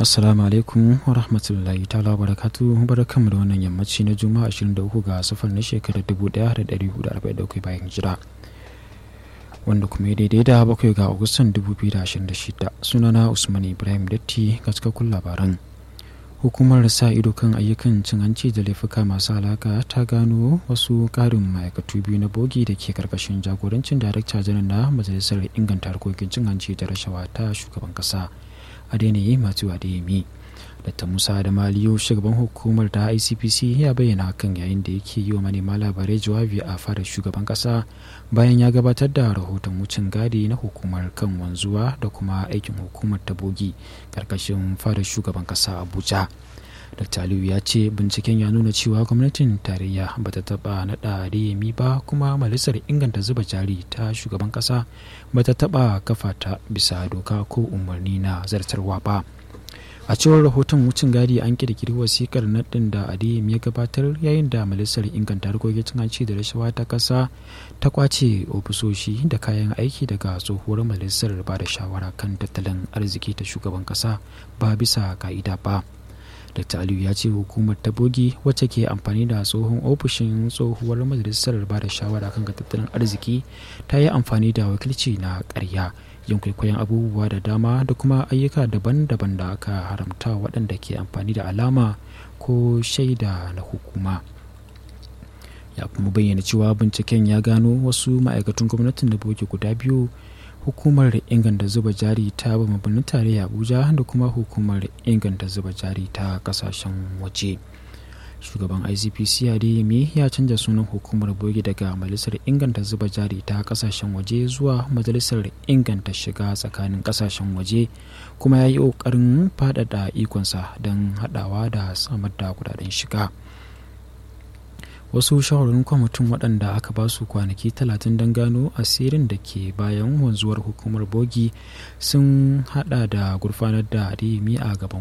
assalamu alaikum wa rahmatullahi ta'ala wa barakatu barkanmu da wannan yammaci na juma'a 23 ga safar na shekarar 1443 bayan jira wanda kuma ya daidai da bakwai ga agustan 2026 sunana usman ibrahim datti ga cikakkun labaran hukumar sa ido kan ayyukan cin hanci da laifuka masu alaka ta gano wasu karin ma'aikatu biyu na bogi da ke karkashin jagorancin darakta janar na majalisar inganta harkokin cin hanci da rashawa ta shugaban kasa adeniyi masu adeyemi dr musa da maliyo shugaban hukumar ta icpc ya bayyana hakan yayin da yake yi wa manema labarai jawabi a fadar shugaban kasa bayan ya gabatar da rahoton wucin gadi na hukumar kan wanzuwa da kuma aikin hukumar ta bogi karkashin fadar shugaban kasa abuja dr aliyu ya ce binciken ya nuna cewa gwamnatin tarayya ba ta taba naɗa adeyemi ba kuma majalisar inganta zuba jari ta shugaban kasa ba ta taba kafa ta bisa doka ko umarni na zartarwa ba a cewar rahoton wucin gadi an kirkiri wasikar naɗin da adiyim ya gabatar yayin da majalisar inganta harkokin cin hanci da rashawa ta ƙasa ta kwace ofisoshi da kayan aiki daga tsohuwar majalisar ba da shawara kan tattalin arziki ta shugaban ƙasa ba bisa ka'ida ba dr aliyu ya ce hukumar ta bogi wacce ke amfani da tsohon ofishin tsohuwar majalisar ba da shawara kan tattalin arziki ta yi amfani da wakilci na ƙarya yin kwaikwayon abubuwa da dama da kuma ayyuka daban-daban da aka haramta waɗanda ke amfani da alama ko shaida na hukuma ya kuma bayyana cewa binciken ya gano wasu ma'aikatan gwamnatin da boke guda biyu hukumar inganta zuba jari ta birnin tarayya abuja da kuma hukumar inganta zuba jari ta kasashen waje. shugaban icpc adeyemi ya canza sunan hukumar bogi daga majalisar inganta zuba jari ta kasashen waje zuwa majalisar inganta shiga tsakanin kasashen waje kuma ya yi ƙoƙarin faɗaɗa ikonsa don haɗawa da samar da kudaden shiga wasu shawarwarin kwamitin waɗanda aka ba su kwanaki talatin don gano asirin da ke bayan wanzuwar hukumar bogi sun hada da gurfanar da adeyemi a gaban